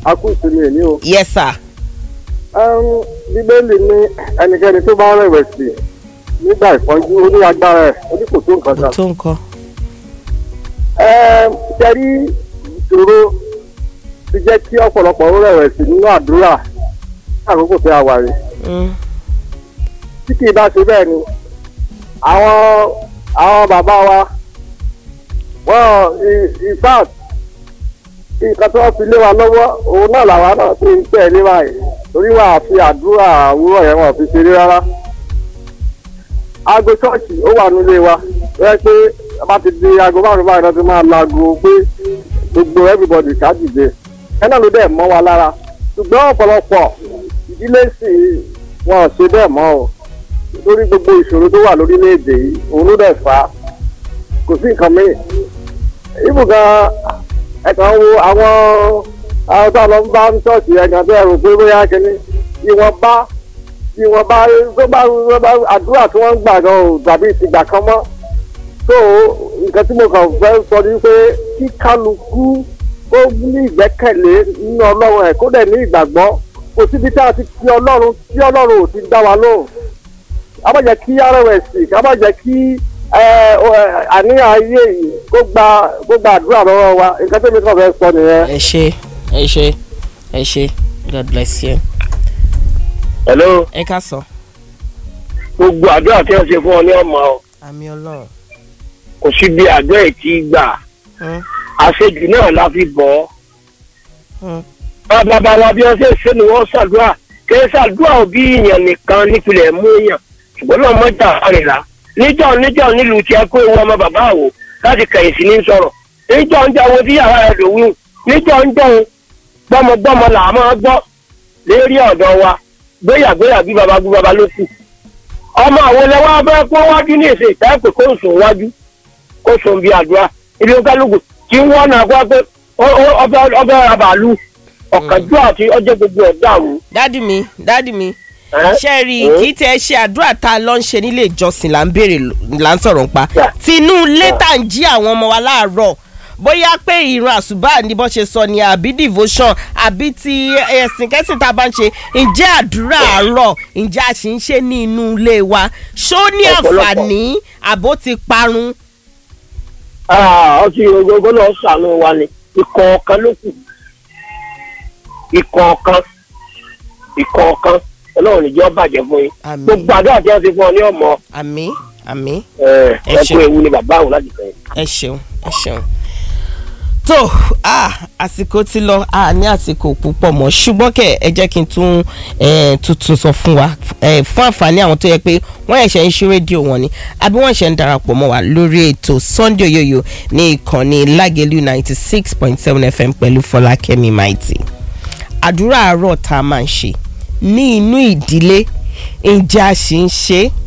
a kú ìsinmi èmi o. yes sir. Ẹm, bíbélì ní ẹnikẹ́ni tó bá rẹ̀wẹ̀sì nígbà ìpọ́njú ó ní agbára ẹ̀ ó ní kò tó nǹkan kò kan. tó nǹkan. Ẹm, ṣẹ́rí ìṣòro ti jẹ́ kí ọ̀pọ̀lọpọ̀ ó rẹ̀wẹ̀sì nínú àdúrà ní àkókò tí a wà rí. Mm. tí kì í bá ṣe bẹ́ẹ̀ ni àwọn àwọn bàbá wa wọ́n in fact nǹkan tí wọ́n fi lé wa lọ́wọ́ òun náà làwa náà ti ń tẹ̀ lé báyìí torí wà á fi àdúrà àwúrọ̀ yẹn wọ́n fi ṣeré rárá. aago ṣọ́ọ̀ṣì ó wà nílé wa wọ́n pé a bá ti di aago márùn-ún báyìí náà ti máa laago pé gbogbo everybody ká dìde ẹ náà ló dẹ̀ mọ́ wa lára ṣùgbọ́n ọ̀pọ̀lọpọ̀ ìdílé sì wọn ò ṣe bẹ́ẹ̀ mọ́ o lórí gbogbo ìṣòro tó wà lórílẹ̀‐èdè yìí òun ló dẹ̀ fà á kò sí nǹkan míì ibù gan ẹ̀kan wo àwọn àwọn tó lọ ń bá ń ṣọ́ọ̀ṣì ẹ̀kan tó ẹ̀rù pé bóyá kínní ìwọ̀nba ìwọ̀nba tó bá tó bá àdúrà tí wọ́n ń gbà gan ò dàbí ìtìgbà kan mọ́ tó nǹkan tí mo kàn fẹ́ sọ ni pé kí kálukú ó ní ìgbẹ́kẹ̀lé nínú ọlọ́run ẹ̀ kó dẹ̀ ní ìgbàgbọ́ kò síbi tá a ti fi ọlọ́run tí ọlọ́run ò ti dá wa lóhùn ká má jẹ́ kí rọ̀wẹ̀sì ká má jẹ́ kí ẹ, ọ, ẹ, àníyàn ayé yìí kó gba kó gba àdúrà lọ́wọ́ wa nǹkan tó mi kàn fẹ́ sọ nìyẹn. ẹ ṣe ẹ ṣe ẹ ṣe god bless you. hello ẹ ká sọ. gbogbo àdúrà tí wọ́n ṣe fún ọ ní ọmọ ọ àmì ọlọ́run. kò sí bí àdúrà ẹ̀ tí gbà Mm. àṣejù náà la fi bọ̀ ọ́. Mm. bàbá bàbá bí wọ́n ṣe ṣe ni wọ́n ṣàdúrà kì í ṣàdúrà òbí èèyàn nìkan nípìnlẹ̀ mú èèyàn ṣùgbọ́n náà mọ́jà àrìnlá níjọ́ níjọ́ nílùú tí ẹ kó ewu ọmọ bàbá àwò láti kẹ̀yìn sí ní sọ̀rọ̀ níjọ́ ń jẹ́ owó tí yàrá ẹ̀ lòwú níjọ́ ń jọ́ gbọ́mọgbọ́mọ là á máa gbọ́ lérí ọ̀dọ̀ wa gbéyàgbéyà bí baba gbé baba ló kù ọmọ àwọn lẹ́wọ́ abẹ́ kó wájú ní èsè ìtẹ́pẹ́ kó sùn wájú kó sùn bí àdúrà ibi kálukú tí wọ́n náà kó wá pé ó- ó- ọbẹ̀ ọbẹ̀ abàlú ọ̀kánjú àti ọjọ́ gbogbo ọ̀dọ́ àwọn. dádì mi dádì mi ẹ́ ṣe rí i ẹ́ kì í tẹ ṣe àdúrà tá a lọ ń ṣe nílé ìjọsìn là ń béèrè là ń sọ̀rọ̀ nípa Yeah. tinú ilé Yeah. tá à ń jí àwọn ọmọ wa láàárọ̀ bóyá pé ìran àṣùbà ní bó ṣe sọ ni àbí devotion àbí ti ẹ̀sìn kẹ́sìn tá a bá ń ṣe ǹjẹ́ àdúrà àárọ̀ ǹjẹ́ a sì ń ṣe ní inú ilé wa ṣó ní Ọ̀pọ̀lọpọ̀. àǹfààní àbó ti parun. Ah, ọtí gbogbo náà sànú wa ni ìkọ̀ọ̀kan ló kù ìkọ̀ọ̀kan ìkọ̀ọ̀kan ọlọ́run níjọ́ bàjẹ́ fún yín Àmín. gbogbo àdúrà tí wọ́n ti fún ọ ní ọmọ àmì àmì ẹ Ẹ ẹ ṣé. kú ewu ni bàbá àwọn láti fẹ́. ẹ ṣeun ẹ ṣeun tó ah, àsìkò ti lọ a ní àsìkò púpọ̀ mọ́ ṣùgbọ́n kẹ̀ ẹ jẹ́ kí n tún eh, tuntun sọ fún wa eh, fún àǹfààní àwọn tó yẹ pé wọ́n ẹ̀ṣẹ̀ ń ṣe rédíò wọn ni àbí wọ́n ẹ̀ṣẹ̀ ń darapọ̀ mọ́ wa lórí ètò Sunday Oyoyo ní ìkànnì Lágẹ̀lú ninety six point seven FM pẹ̀lú Fọlákẹ́mi Maiti àdúrà àárọ̀ tá a máa ń ṣe ní inú ìdílé ǹjẹ́ a sì ń ṣe é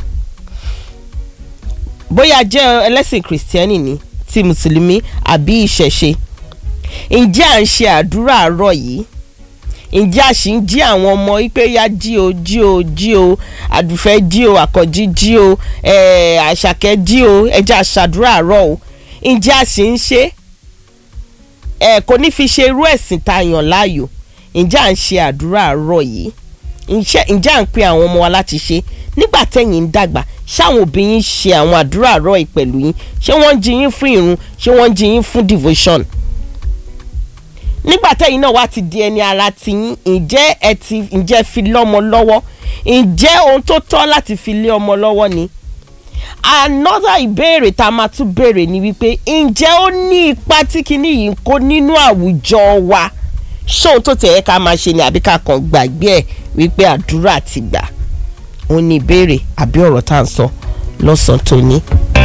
bóyá jẹ́ ẹlẹ́sìn kìrìsìtẹ́nì ni ti mùsùlùmí àbí ìṣẹ̀ṣe ǹjẹ́ à ń ṣe àdúrà àárọ̀ yìí ǹjẹ́ a sì ń jí àwọn ọmọ wípé ya jí o jí o jí o àdùfẹ́ jí o àkànjí jí o eh, àṣàkẹ́ jí o ẹja àṣàdúrà àárọ̀ o ǹjẹ́ a sì ń ṣe ẹ kò ní fi ṣe irú ẹ̀sìn tá a yàn láàyò ǹjẹ́ à ń ṣe àdúrà àárọ̀ yìí ǹjẹ́ ǹjẹ́ à ń pe àwọn ọmọ wa láti ṣe nígbà tẹ̀yìn ń dàgbà ṣáwọn òbí yín ṣe àwọn àdúrà àárọ̀ yìí pẹ̀lú yín ṣé wọ́n ń jí yín fún ìrun ṣé wọ́n ń jí yín fún devotion nígbà tẹ̀yìn náà wá ti di ẹni ara ti yín ǹjẹ́ ẹ ti ǹjẹ́ fi lọ́mọ lọ́wọ́ ǹjẹ́ ohun tó tọ́ láti fi lé ọmọ lọ́wọ́ ni another ìbéèrè tá a máa tún béèrè ni wípé ǹjẹ́ ó ní ipa tí kinní yìí ń kó nínú àwùjọ wa ṣóun tó tẹ̀ ẹ́ ká máa ṣe ni àbí ká kàn gbàgbé ẹ̀ wípé àdúrà ti gbà ó ní ìbéèrè àbí ọ̀rọ̀ tá à ń sọ lọ́sàn-án tòní.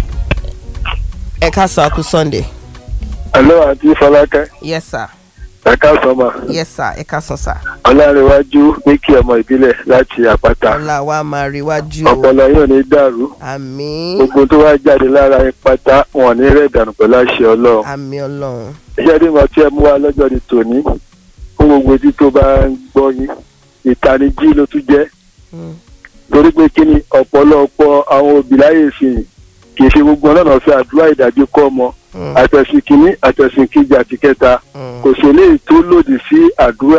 ẹ ká sọ àkú Sunday. hello àti fọlákẹ́ yes sir ẹ káàsán ma yes sir ẹ ká sọ sir. ọlárẹ̀wájú ní kí ọmọ ìbílẹ̀ láti àpáta ọlá wa máa rí wájú o ọpọlọ yóò ní dàrú àmín gbogbo tó wá jáde lára yín pátá wọn ní rẹ̀ dànù pẹ̀lú àṣẹ ọlọ́run àmín ọlọ́run iṣẹ́ tí mo ti ẹ̀ mú wa lọ́jọ́ ní tòní fún gbogbo etí tó bá ń gbọ́ yín ìtanijí ló tún jẹ́ Mm. torí pé kí ni ọ̀pọ̀lọpọ̀ àwọn òbí láyè ìsìn kì í ṣe gbogbo ọlọ́nà fi àdúrà ìdájí kọ́ ọmọ Mm. àtẹ̀sìn kìíní àtẹ̀sìn kejì àti kẹta Mm. kò sí eléyìí tó lòdì sí àdúrà